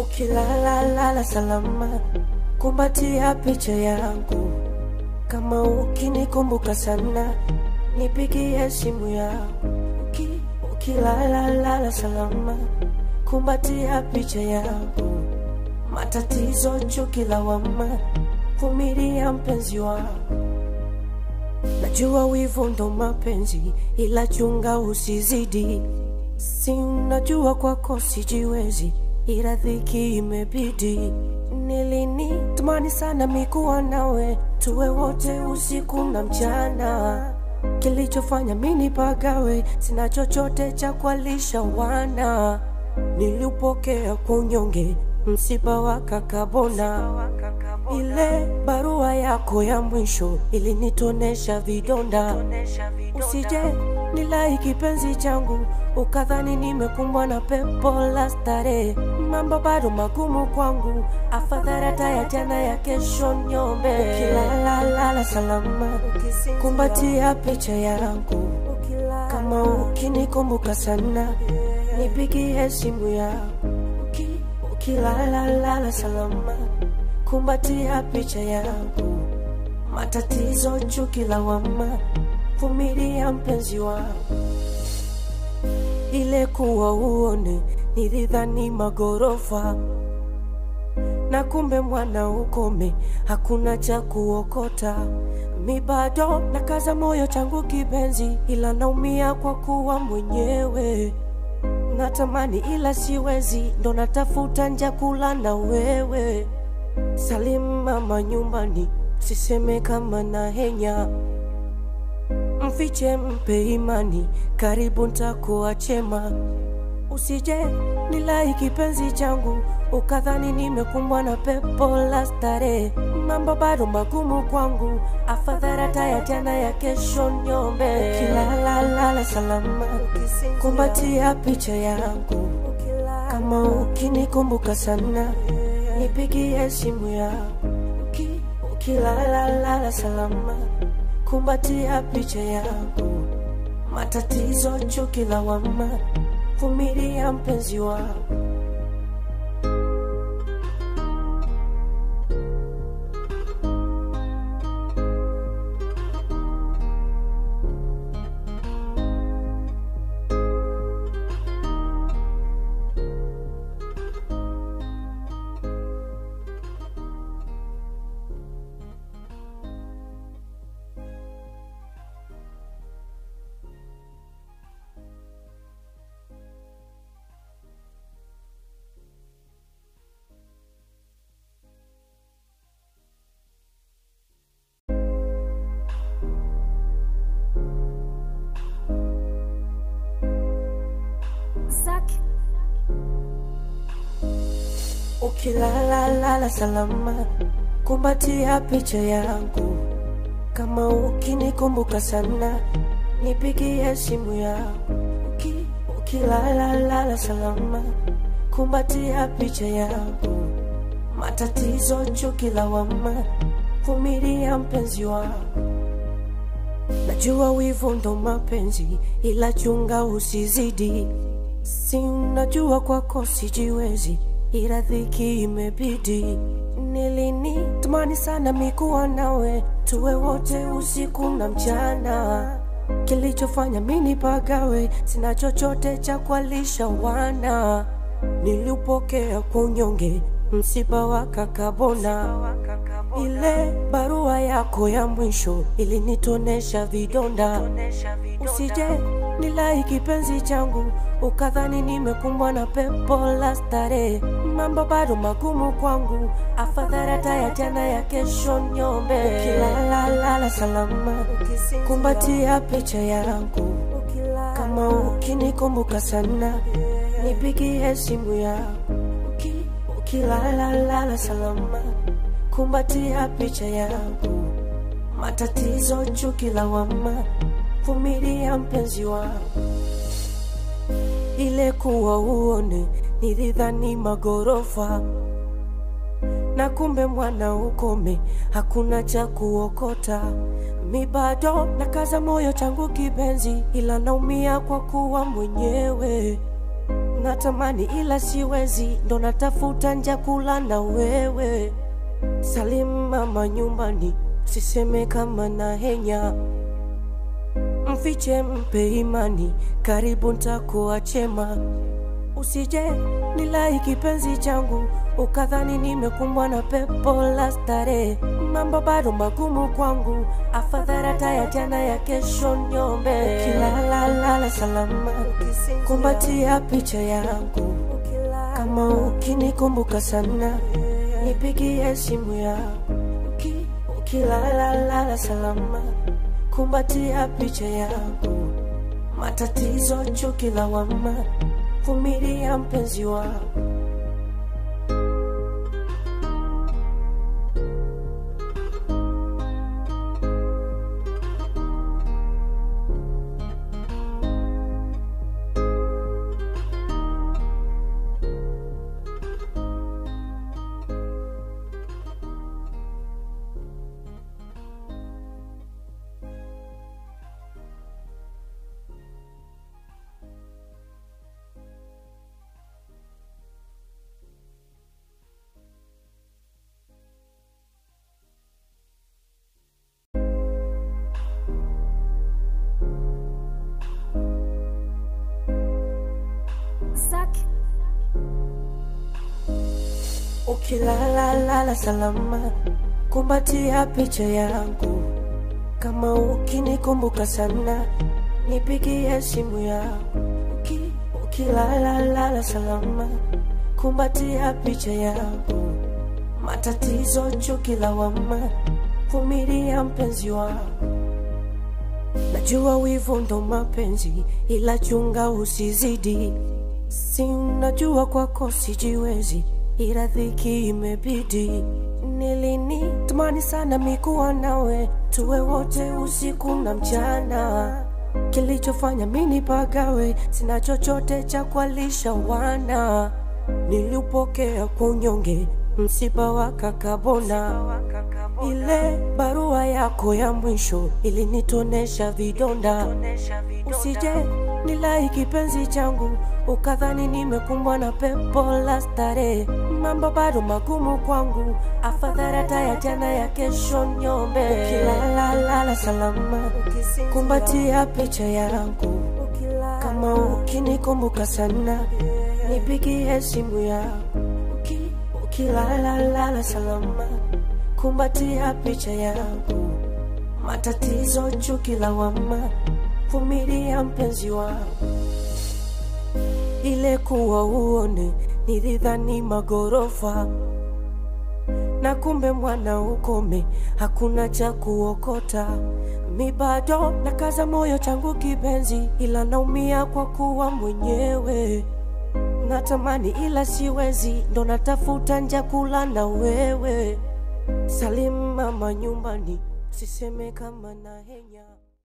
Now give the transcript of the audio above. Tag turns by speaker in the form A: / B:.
A: Ukilala lala salama, kumbatia picha yangu. Kama ukinikumbuka sana, nipigie simu yako. Uki, ukilala lala salama, kumbatia picha yangu. Matatizo, chuki, lawama, vumilia mpenzi wangu. Najua wivu ndo mapenzi, ila chunga usizidi. Si unajua kwako sijiwezi, ila dhiki imebidi. Nilini tamani sana mikuwa nawe, tuwe wote usiku na mchana. Kilichofanya mini pagawe, sina chochote cha kualisha wana. Niliupokea kwa unyonge, msiba wa kakabona. Ile barua yako ya mwisho ilinitonesha vidonda. Usije nilai kipenzi changu ukadhani nimekumbwa na pepo la starehe. Mambo bado magumu kwangu, afadhali hata ya jana ya kesho nyombe. Ukilala lala salama, kumbatia picha yangu. Kama ukinikumbuka sana, nipigie simu yako. Uki- Ukilala lala salama, kumbatia picha yangu. Matatizo, chuki, lawama, vumilia mpenzi wangu. Ile kuwa uone nilidhani magorofa, na kumbe mwana ukome, hakuna cha kuokota. Mi bado nakaza moyo changu kipenzi, ila naumia kwa kuwa mwenyewe natamani ila siwezi, ndo natafuta nja kula na wewe. Salim mama nyumbani, siseme kama na henya, mfiche mpe imani, karibu ntakuwa chema. Usije nilai kipenzi changu ukadhani nimekumbwa na pepo la starehe. Mambo bado magumu kwangu, afadhali hata ya jana ya kesho nyombe. Ukilala lala salama, kumbatia picha yangu. Kama ukinikumbuka sana, nipigie simu yako. Uki- Ukilala lala salama, kumbatia picha yangu. Matatizo, chuki, lawama, vumilia mpenzi wangu.
B: Zack,
A: Ukilala lala salama, kumbatia picha yangu. Kama ukinikumbuka sana, nipigie simu yako. Uki- Ukilala lala salama, kumbatia picha yangu. Matatizo, chuki, lawama, vumilia mpenzi wangu. Najua wivu ndo mapenzi, ila chunga usizidi. Si unajua kwako sijiwezi, ila dhiki imebidi. Nilini tamani sana mikuwa nawe, tuwe wote usiku na mchana. Kilichofanya mini pagawe, sina chochote cha kualisha wana. Niliupokea kwa unyonge, msiba wa kakabona. Ile barua yako ya mwisho ilinitonesha vidonda. Usije nilai kipenzi changu ukadhani nimekumbwa na pepo la starehe. Mambo bado magumu kwangu, afadhali hata ya jana ya kesho nyombe. Ukilala lala salama, kumbatia picha yangu. Kama ukinikumbuka sana, nipigie simu yako. Uki- Ukilala lala salama, kumbatia picha yangu. Matatizo, chuki, lawama, vumilia mpenzi wangu. Ile kuwa uone nilidhani magorofa, na kumbe mwana ukome, hakuna cha kuokota. Mi bado nakaza moyo changu kipenzi, ila naumia kwa kuwa mwenyewe natamani ila siwezi, ndo natafuta nja kula na wewe. Salim mama nyumbani, siseme kama na henya, mfiche mpe imani, karibu ntakuwa chema. Usije nilai kipenzi changu, ukadhani nimekumbwa na pepo la starehe. Mambo bado magumu kwangu, afadhali hata ya jana ya kesho nyombe. Ukilalala salama, kumbatia picha yangu, kama ukinikumbuka sana, nipigie simu yangu. Uki- Ukilalala salama, kumbatia picha yangu, matatizo, chuki, lawama, vumilia mpenzi wangu.
B: Zaki,
A: Ukilalala salama, kumbatia picha yangu, kama ukinikumbuka sana, nipigie simu yangu. Uki- Ukilalala salama, kumbatia picha yangu, matatizo, chuki, lawama, vumilia mpenzi wangu. Najua wivu ndo mapenzi, ila chunga usizidi. Si unajua kwako sijiwezi, ila dhiki imebidi. Nilini tamani sana mikuwa nawe, tuwe wote usiku na mchana. Kilichofanya mini pagawe, sina chochote cha kualisha wana. Niliupokea kwa unyonge, msiba wa kakabona. Ile barua yako ya mwisho ilinitonesha vidonda. Usije nilai kipenzi changu, ukadhani nimekumbwa na pepo la starehe. Mambo bado magumu kwangu, afadhali hata ya jana ya kesho nyombe. Ukilalala salama, kumbatia picha yangu, kama ukinikumbuka sana, nipigie simu yangu. Uki- Ukilalala salama, kumbatia picha yangu, matatizo, chuki, lawama, vumilia mpenzi wangu. Ile kuwa uone nilidhani magorofa, na kumbe mwana ukome, hakuna cha kuokota. Mi bado nakaza moyo changu kipenzi, ila naumia kwa kuwa mwenyewe natamani ila siwezi, ndo natafuta nja kula na wewe. Salim mama nyumbani, siseme kama na henya